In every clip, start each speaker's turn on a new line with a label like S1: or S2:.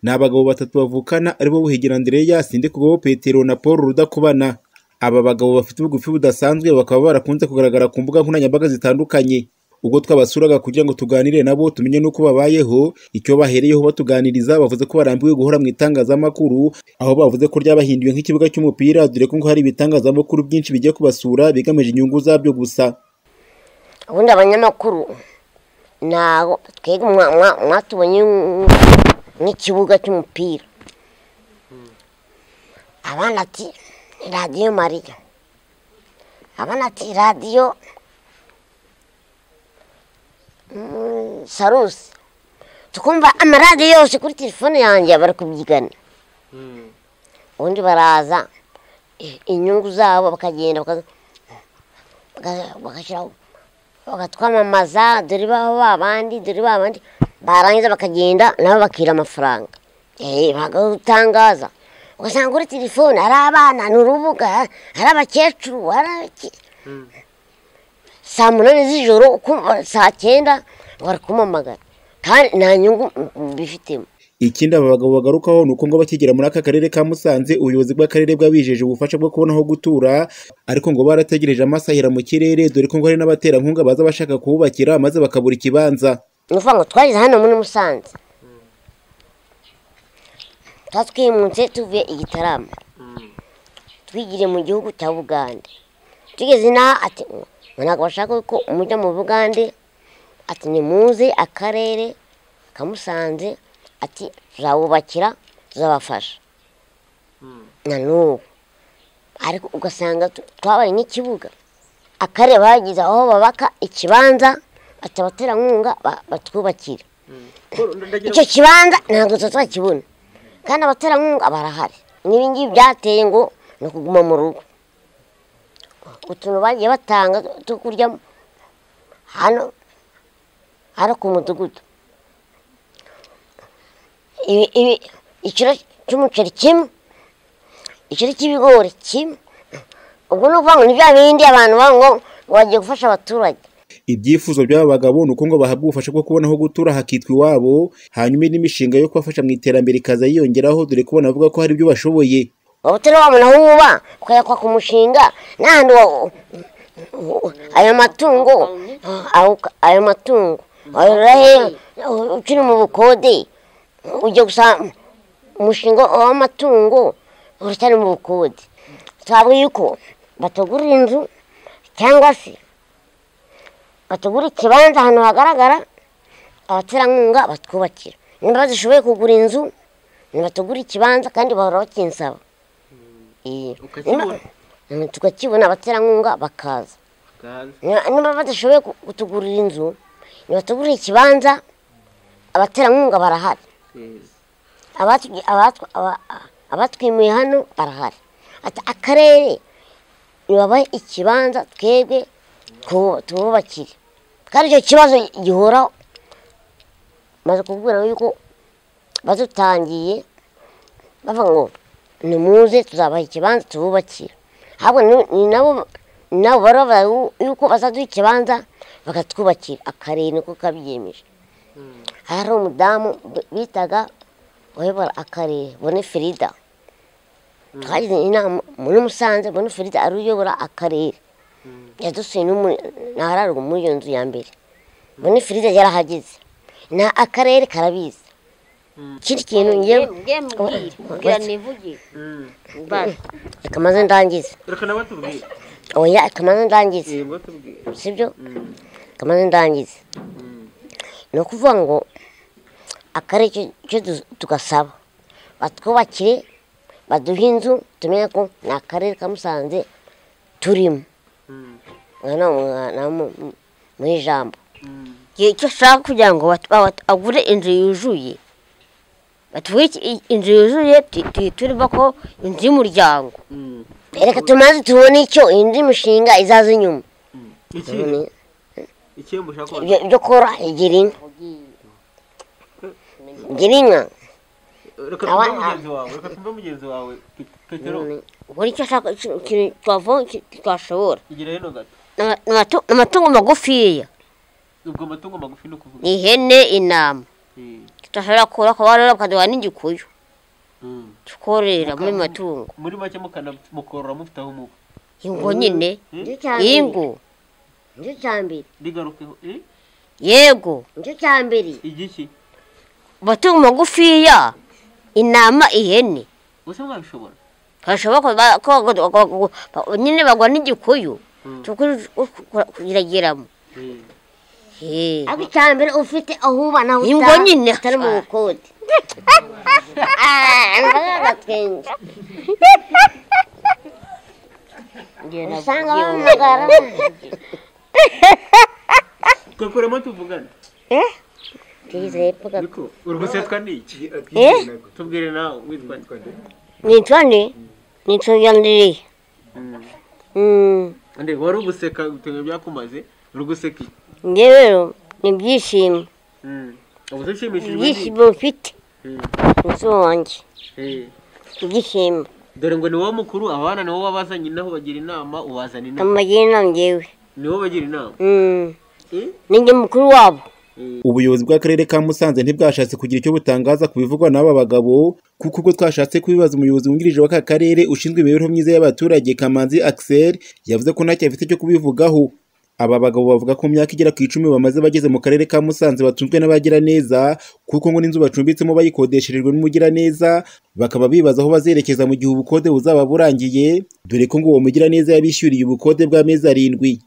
S1: Ni abagabo batatu bavukana aribo Buhigiro Andreas, Ndikubobo Petero na Paul Rudakubana. Aba bagabo bafite ubugufi budasanzwe bakaba barakunze kugaragara ku mbuga nkoranyambaga zitandukanye. Ubwo twabasuraga kugira ngo tuganire nabo tumenye n'uko babayeho, icyo bahereyeho batuganiriza bavuze ko barambiwe guhora mu itangazamakuru, aho bavuze ko ryabahinduye nk'ikibuga cy'umupira dore ko ngo hari ibitangazamakuru byinshi bigiye kubasura bigamije inyungu zabyo gusa.
S2: ubundi abanyamakuru ntabwo twebwe mwa- mwa- mwatubonye nk'ikibuga cy'umupira abana ati "Ni radiyo mariya abana ati radiyo mm, sarusi tukumva amaradiyo yose kuri telefone yanjye bari kubyigana ubundi baraza i- inyungu zabo bakagenda bakaza- baka- bagashyiraho bakatwamamaza dore baho babandi dore babandi barangiza bakagenda nabo bakira amafaranga Eh, bagatangaza ugasanga kuri telefone hari abana ni urubuga hari abakecuru hari abaki- saa munani z'ijoro ukumva saa cyenda bari kumamagara kandi nta nyungu mm, bifitemo
S1: Ikindi aba bagabo bagarukaho ni uko ngo bakigera muri aka karere ka Musanze ubuyobozi bw'akarere bwabijeje ubufasha bwo kubona aho gutura ariko ngo barategereje amasahira mu kirere dore ko ngo hari n'abaterankunga baza bashaka kuhubakira maze bakabura ikibanza.
S2: ni ukuvuga ngo twageze hano muri musanze tuba twimutse tuvuye i gitarama twigiriye mu gihugu cya bugande tugeze inaha ati ngo ntabwo bashaka ko mujya mu bugande ati nimuze akarere kamusanze ati tuzabubakira tuzabafasha na n'ubu ariko ugasanga tu- twabaye nk'ikibuga akarere bagize aho babaka ikibanza ati abaterankunga ba- batwubakire icyo kibanza ntabwo tuba twakibona kandi abaterankunga barahari n'ibi ngibi byateye ngo ni ukuguma mu rugo utuntu bagiye batanga two kurya hano hano ku mudugudu Ibi- ibi- ikiro cy'umuceri kimwe ikiro cy'ibigori kimwe ubwo ni ukuvuga ngo ni bya bindi abantu bavuga ngo ngo bagiye gufasha abaturage
S1: Ibyifuzo by'aba bagabo ni uko ngo bahabwa ubufasha bwo kubona aho gutura hakitwa iwabo hanyuma indi mishinga yo kubafasha mu iterambere ikaza yiyongeraho dore ko banavuga ko hari ibyo bashoboye.
S2: waba utari wabona aho wuba ukayakwa ku mushinga n'ahandi wa- ayo matungo aho- ayo matungo wayorora he ukiri mu bukode ujya gusa umushinga w'amatungo uracyari mu bukode twavuga yuko batagura inzu cyangwa se batagura ikibanza ahantu hagaragara abaterankunga batwubakira niba badashoboye kugura inzu nibatugura ikibanza kandi bahora bakinsaba Iyo.
S3: Ukakibona?
S2: Ima- tukakibona abaterankunga bakaza Niba- niba badashoboye ku- kutugurira inzu nibatugurire ikibanza abaterankunga barahari Abatu- abatu- aba- abatwimuye hano barahari ati akarere nibabahe ikibanza twebwe tu- tububakire kandi icyo kibazo gihoraho maze kubwira yuko badutangiye bavuga ngo nimuze tuzabaha ikibanza tububakire ahubwo ni- ni nabo ni nabo bari bavuga yu- yuko bazaduha ikibanza bakatwubakira akarere niko kabyiyemeje hari umudamu b- bitaga uyobora akarere bone ferida twagize inama muri musanze bone ferida ari uyobora akarere yadusuye n'ahararwa muri iyo nzu ya mbere bone ferida yarahageze na akarere karabizi ikindi kintu ngewe
S4: Mbwe mbwira, mbwira nivugire. Basi.
S2: reka maze ndangize
S3: reka nawe tubwire
S2: oya reka maze ndangize
S3: yego tubwire
S2: sibyo reka maze ndangize ni ukuvuga ngo akarere icyo- icyo du- tugasaba batwubakire baduhe inzu tumenye ko ni akarere ka musanze turimo Ngo ni umwa- ni mu- mu- mu ijambo
S4: Igihe icyo ashaka kugira ngo bat- bat- agure inzu yuzuye batuvuge iki- inzu yuzuye tu- tu- turimo ko inzu y'umuryango
S2: reka tumaze tubone icyo indi mishinga izaza inyuma
S3: ikindi ikindi ushaka kubaza?
S2: ibyo ibyo kora igira inka igira inka
S3: reka
S2: Awa-
S3: twumve mugenzi wawe reka twumve mugenzi wawe Pe- petero
S4: ubwo nicyo ashaka ikintu ikintu twavoma iki- twashobora
S3: igira hino gato
S4: Ni amatu- ni amatungo magufiya
S3: ubwo amatungo magufi ni ukuvuga
S4: ni ihene intama
S3: Eh,
S2: tudashobora kubaka warora ukaduha n'igikuyu
S3: Mm.
S2: tukorera muri
S3: Muka-
S2: matungo
S3: muri make mukana mukorora mufite aho muba
S2: ingo nyine
S4: nicyo cya mbere
S2: ingo
S4: nicyo cya mbere
S3: rigarukeho eh?
S2: yego
S4: nicyo cya mbere
S3: igiki
S2: amatungo magufiya intama ihene
S3: use mwabishobora
S2: hashoboka ba- ko ko- ko- ko- ba- nyine bagwa n'igikuyu
S3: Mm.
S2: tukiragiramo
S3: Eh.
S4: ariko icya mbere ufite aho uba naho utaha
S2: Ingo nyine.
S4: utari mu bukode agatwenge usanga bahamagara
S3: twakuremo tuvugana
S4: tugize hepfo gato
S3: niko urwusetwa ni iki tubwire nawe witwa nde?
S2: nitwa ni nituyandiriye
S3: nde wari uguseka bitewe byakumaze uri guseka iki
S2: njye rero ni ibyishimo
S3: Mm. ubu dushimishijwe n'iki?
S2: ibyishimo mfite
S3: Mm.
S2: inzu wanjye
S3: Eh.
S2: ibyishimo
S3: dore ngo ni wowe mukuru abana ni wowe wabazanye inaho bagira inama ubazana inama
S2: amagira inama njyewe
S3: ni wowe bagira inama
S2: Mm.
S3: Eh?
S2: ninjye mukuru wabo
S1: ubuyobozi bw'akarere ka musanze ntibwashatse kugira icyo butangaza ku bivugwa n'aba bagabo kuko ubwo twashatse kubibaza umuyobozi wungirije w'aka karere ushinzwe imibereho myiza y'abaturage kamanzi axel yavuze ko ntacyo afite cyo kubivugaho aba bagabo bavuga ko mu myaka igera ku icumi bamaze bageze mu karere ka musanze batunzwe n'abagiraneza kuko ngo n'inzu bacumbitsemo bayikodesherejwe n'umugiraneza bakaba bibaza aho bazerekeza mu gihe ubukode buzaba burangiye dore ko ngo uwo mugiraneza yabishyuriye ubukode bw'amezi arindwi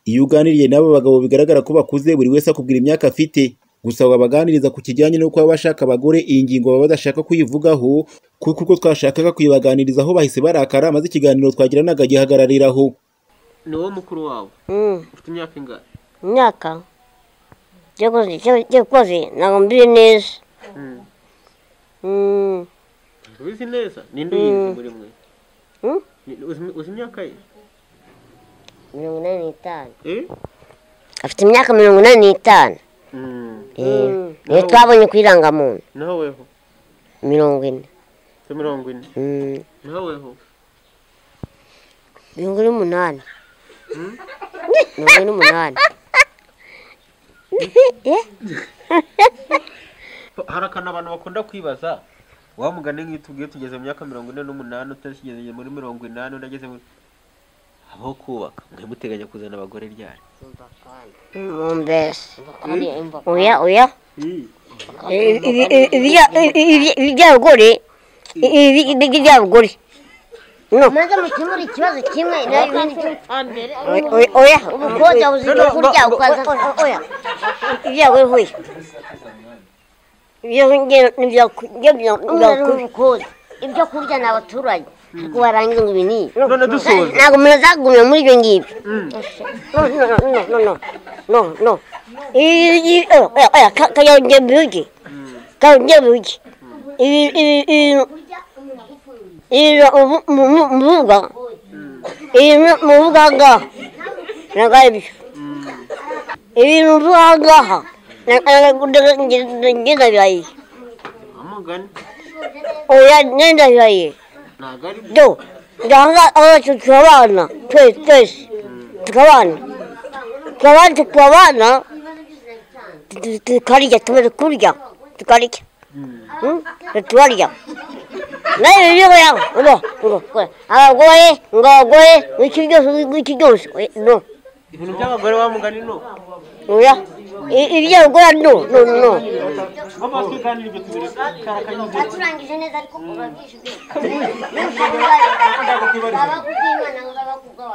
S1: iyo uganiriye n'aba bagabo bigaragara ko bakuze buri wese akubwira imyaka afite gusa wabaganiriza ku kijyanye no kuba bashaka abagore iyi ngingo baba badashaka kuyivugaho kuko ubwo twashakaga kuyibaganirizaho bahise barakara maze ikiganiro twagiranaga gihagarariraho
S3: ni wowe mukuru wabo
S2: Mm.
S3: ufite imyaka ingana
S2: imyaka cyakoze cyakoze ntabwo mbizi neza
S3: Mm.
S2: Mm.
S3: ubizi neza ninde uyizi muri mwe
S2: Mm.
S3: Ni- uzi- uzi imyaka ye
S4: mirongo inani n'itanu
S3: Eh?
S4: afite imyaka mirongo inani n'itanu
S3: Mm.
S4: Eh, niyo twabonye ku irangamuntu
S3: naho weho
S4: mirongo ine
S3: se mirongo ine
S4: Mm,
S3: naho weho
S4: mirongo ine n'umunani mirongo ine n'umunani
S3: hari akantu abantu bakunda kwibaza wamugane nk'iyo tubwiye tugeze mu myaka mirongo ine n'umunani utakigeze muri mirongo inani unageze muri habaho kubaka mwe muteganya kuzana abagore ryari
S4: mbese
S2: oya oya ibyabugore ibyabugore
S4: maze mukemura ikibazo kimwe
S2: oya
S4: ubukode buzira kurya ukaza oya
S2: ibyabugore hoya
S4: umwana n'ubukode ibyo kurya ni abaturage ariko warangiza ngo ibinini
S3: none dusoza
S2: ntabwo murazagumira muri ibyo ngibyo no no no no no no no kajya biruge kajya biruge iri muvuga iri muvuga ngaha ntabwo ari byo iri muvuga ngaha ngenda birayi
S3: amugane
S2: oya ngenda birayi
S3: ntabwo ari byo
S2: do ngaha abacu turabana twese twese tukabana tukabana tukabana tu- tu- tukarya tumaze kurya tukarya Hmm? tukarya nawe ibyo yawe ngo ngo ngo abagore ngo abagore w'iki byose w'iki byose oya, no
S3: ibintu by'abagore wamugane no
S2: oya I- ibyo abagore no no no
S3: baba twiganira ibyo tubiri kara kanyuze
S4: turangije neza ariko kuba bwishyuye abakubwimana ngo abakubwa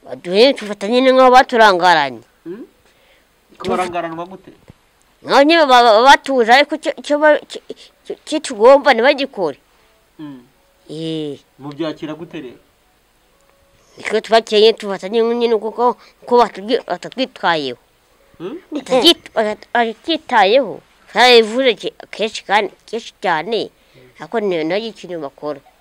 S2: baduhe tufata nyine nk'aho baturangaranye
S3: kubarangaranwa gute
S2: nk'aho nyine baba baba batuje ariko icyo- icyo ba- icyo- icyo- icyo tugomba ntibagikore eee
S3: mubyakira gute rero
S2: icyo tubakeye tufata nyine nyine kuko kuko batubwi- batatwitwayeho
S3: Hmm?
S2: Batabyit- bata- batabyitayeho twarabivuze ke- kenshi kandi kenshi cyane ariko ntiyo nagikire bakora